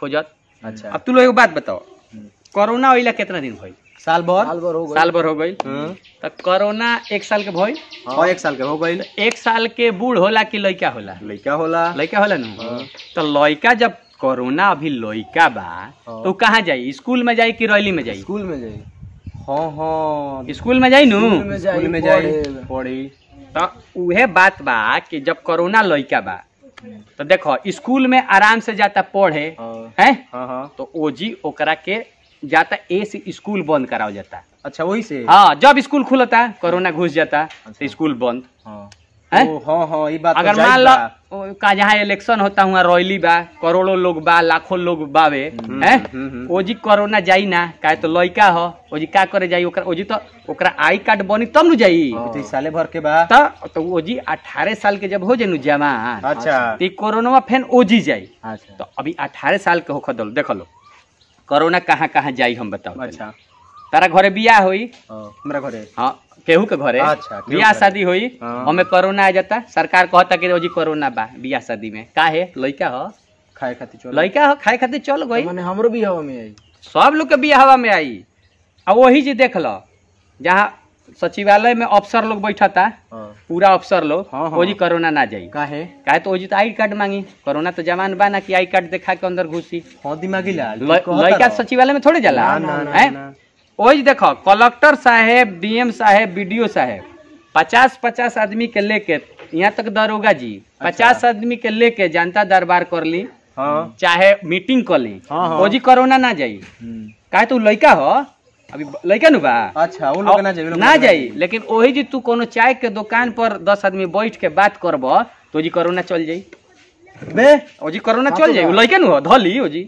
खोजत अच्छा अब तू लोग एगो बात बताओ हम्म। कोरोना होइला कितना दिन भइल साल भर साल भर हो गए साल भर हो गई हम्म। तो कोरोना एक साल के भइल हाँ एक साल के हो गई एक साल के बूढ़ होला कि लइका होला लड़का होला लइका होला नु तो लइका जब कोरोना अभी लइका बा तो उ कहाँ जाई स्कूल में जाई कि रैली में जाई स्कूल में जाई हाँ हाँ स्कूल में जाई नु स्कूल में जाई स्कूल में जाई पढ़े। पढ़ी तो उहे बात बा कि जब कोरोना लइका बा तो देखो स्कूल में आराम से जाता पढ़े हाँ हैं हाँ हाँ तो ओजी ओकरा के जाता ए से स्कूल बंद कराव जाता अच्छा वही से हाँ जब स्कूल खुलता कोरोना घुस जाता तो स्कूल बंद हाँ हैं? ओ, हाँ हाँ ये बात तो अगर जायज मान लो बा। ओ, का जहाँ इलेक्शन होता हुआ रैली बा करोड़ों लोग बा लाखों लोग बावे हम्म, हैं हम्म, हम्म। ओजी कोरोना जाई ना काहे तो लइका हो ओजी का करे जाई ओकरा ओजी तो ओकरा आई कार्ड बनी तब नु जाई अभी तो इस साले भर के बा तो तो ओजी 18 साल के जब हो जाई नु जवान अच्छा तो ई कोरोना फेन ओजी जाई अच्छा तो अभी 18 साल के होख दल देख लो कोरोना कहाँ कहाँ जाई हम बताओ अच्छा तारा घरे बियाह होई हाँ, हमरा घरे हाँ केहू के घरे अच्छा, केहू बियाह के। शादी होई हाँ। हमें कोरोना आ जाता सरकार कहता कि रोजी कोरोना बा बियाह शादी में का है लइका हो खाए खातिर चलो लइका हो खाए खातिर चल गई माने हमरो भी हवा में आई सब लोग के बियाह हवा में आई आ वही जी देख लो जहाँ सचिवालय में अफसर लोग बैठता हाँ पूरा अफसर लोग हाँ, हाँ। ओजी कोरोना ना जाई काहे काहे तो ओजी तो आई कार्ड मांगी कोरोना तो जमान बा ना कि आई कार्ड दिखा के अंदर घुसी हाँ दिमागी लाल ल- तू कहता लइका रहो। सचिवालय में थोड़े जाला ना ना ना, हैं? ना ओही देखो कलेक्टर साहेब डीएम साहेब बीडीओ साहेब पचास पचास आदमी के लेके यहाँ तक दरोगा जी पचास आदमी के लेके जनता दरबार कर ली हाँ चाहे मीटिंग कर ली हाँ, हाँ। ओजी कोरोना ना जाई हम्म। काहे तू लइका हो अभी लइका नु बा अच्छा वो लोग ना जाए वो लोग ना जाई लेकिन ओही जी तू कोनो चाय के दुकान पर दस आदमी बैठ के बात करब तो ओजी कोरोना चल जाई बे ओजी कोरोना चल जाई उ लइका नु हो धली ओजी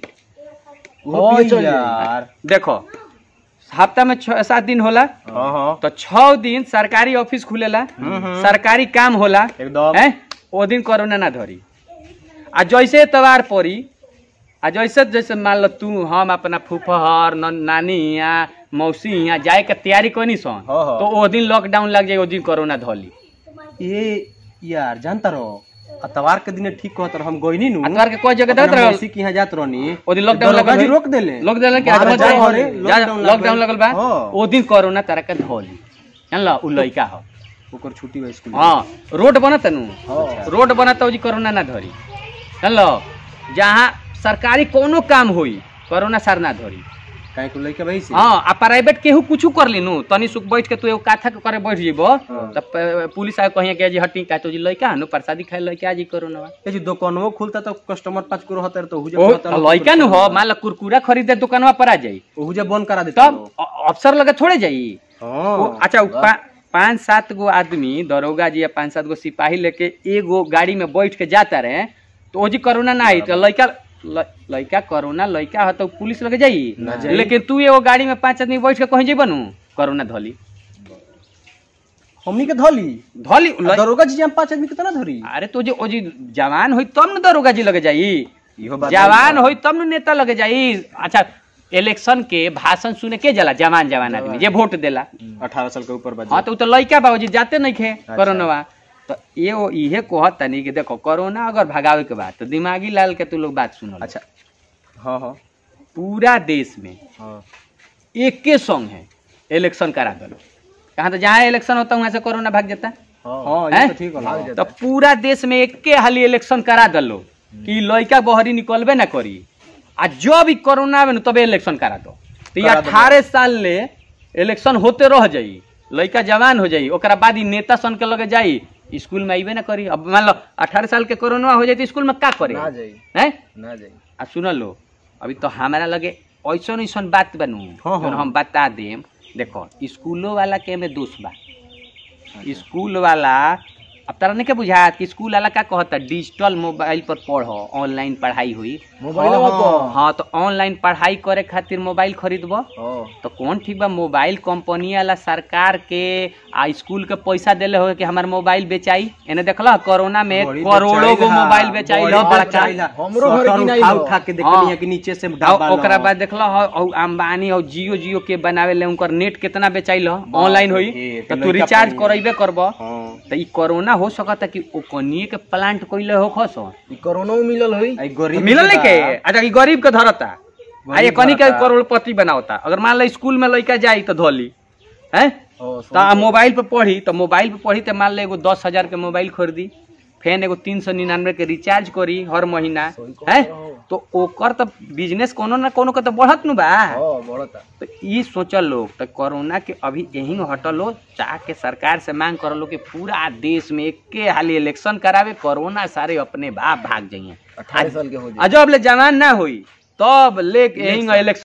वो हाँ पिए चल जाई। यार देखो हफ्ता में छह सात दिन होला हाँ हाँ तो छह दिन सरकारी ऑफिस खुलेला हम्म। सरकारी काम होला एकदम हैं ओ दिन कोरोना ना धरी आ जैसे एतवार पड़ी आ जैसे जैसे मान लो तू हम अपना फूफहर न नानी यहाँ मौसी यहाँ जाए के तैयारी कनी सन हाँ, हाँ। तो ओ दिन लॉकडाउन लग जाए ओ दिन कोरोना धली ये यार जानता रहो अतवार के दिन ठीक कहत रहो हम गइनी नु अतवार के कोई जगह देत अपना रहल मौसी के यहाँ जात रहनी ओ दिन लॉकडाउन दरोगा लगल जी है। रोक देले लोग देले कि बाहर आज जाए मत घरे, जा लॉकडाउन लग लॉकडाउन गइल। लगल बा हाँ। ओ दिन कोरोना तारा के धली जानला उ लइका हो ओकर छुट्टी बा स्कूल हाँ रोड बनत नु हाँ। रोड बनत जी कोरोना ना धरी जानलो जहाँ सरकारी कोनो काम होई कोरोना सर ना धरी काहे को लइका भाई से हाँ आ प्राइवेट केहू कुछ कर ली नु तनी सुख बैठ के तू एगो काथा के करे बैठ जेबो हाँ। तब प- पुलिस आके कहिए कि जी हटी का तो जी लइका नु प्रसादी खाए लइका जी कोरोना बा। ये जो दुकानवो खुलता तो कस्टमर पाँच को रहता तो हुजे ओ कहता लोग लइका नु हो मान लो कुरकुरा खरीदे दुकानवा पर आ जाई हुजे बंद करा देता तब अ- अफसर लगे थोड़े जाई हां वो- अच्छा उ पा- पाँच सात गो आदमी दरोगा जी या पाँच सात गो सिपाही लेके एगो गाड़ी में बैठ के जाता रहे तो ओजी कोरोना ना आई तो लइका ल- लइका कोरोना लइका हो तो पुलिस लगे जाई ना जाई। लेकिन तू एगो गाड़ी में पांच आदमी बैठ के कहीं जेबा नु कोरोना धली हमनी के धली धली आ ल- दरोगा जी हम पांच आदमी कितना धरी अरे तो जे ओजी जवान होई तब न दरोगा जी लगे जाई इहो बात जवान होई तब न नेता लगे जाई अच्छा इलेक्शन के भाषण सुने के जाला जवान जवान आदमी जे वोट देला अठारह साल के ऊपर बा हाँ तो उ तो लइका बा जी जाते नहीं खे कोरोना तो ये वो इहे कहत तनी कि देखो कोरोना अगर भगावे के बाद तो दिमागी लाल के तू लोग बात सुनो अच्छा हाँ हाँ पूरा देश में हाँ एके संग है इलेक्शन करा दलो कहाँ तो जहाँ इलेक्शन होता है वहाँ से कोरोना भाग जाता हाँ हैं? ये तो ठीक होला तो पूरा देश में एके हाली इलेक्शन करा दलो कि लइका बहरी निकलबे ना करी आ जब ई कोरोना आवे न तबे इलेक्शन करा दो तो ये करा देबो। अठारह साल ले इलेक्शन होते रह जाई लइका जवान हो जाई ओकरा बाद ई नेता सन के लगे जाई स्कूल में आइबे ना करी अब मान लो अठारह साल के कोरोना हो जाई तो स्कूल में का करे ना जाई हैं ना जाई आ सुन लो अभी तो हमारा लगे ऐसन ऐसन बात बनू हाँ, जौन हाँ। हम बता देम देखो स्कूलों वाला के में दोष बा स्कूल वाला अब तारा नहीं के बुझात कि स्कूल वाला का कहता डिजिटल मोबाइल पर पढ़ो ऑनलाइन पढ़ाई हुई मोबाइल हाँ, पर हाँ तो ऑनलाइन पढ़ाई करे खातिर मोबाइल खरीदबो हाँ तो कौन ठीक बा मोबाइल कंपनी वाला सरकार के आ स्कूल के पैसा देले हो कि हमार मोबाइल बेचाई एने देखला कोरोना में बड़ी करोड़ों बेचाइल गो हा, मोबाइल बेचाई बड़ी लो बड़का बेचाइल हा। हमरो घर शटर की नहीं उठा हो। उठा के हाँ। देखनी है कि नीचे से और डब्बा ओकरा न हो। बाद देखला हो और अंबानी और जियो जियो के बनावे ले उनकर नेट कितना बेचाइल हो ऑनलाइन होई रे, तो तो तू लइका रिचार्ज पानी। करैबे करब हाँ। तो ई कोरोना हो सकता कि ओ कनिए के प्लांट कइले हो खसो ई कोरोना में मिलल होई आई गरीब मिलल नहीं के बा। अच्छा ई गरीब के धरता आ ये गरीब कनी के धरता। करोड़पति बनावता अगर मान लो स्कूल में लइका जाई तो धोली हैं हाँ, तो आ मोबाइल पे पढ़ी तो मोबाइल पे पढ़ी तो मान लो एगो दस हजार के मोबाइल खरीदी फेन एगो तीन सौ निन्यानवे के रिचार्ज करी हर महीना सही कहत है रहो। तो ओकर तो बिजनेस कोनो ना कोनो के तो बढ़त नु बा हाँ बढ़ता तो ई सोचल लोग तो कोरोना के अभी यही हटल हो चाह के सरकार से मांग करल हो कि पूरा देश में एके हाली इलेक्शन करावे कोरोना सारे अपने बाप भाग जाइए अठारह साल के हो जाए आ जब ले जवान ना होई तब ले यही इलेक्शन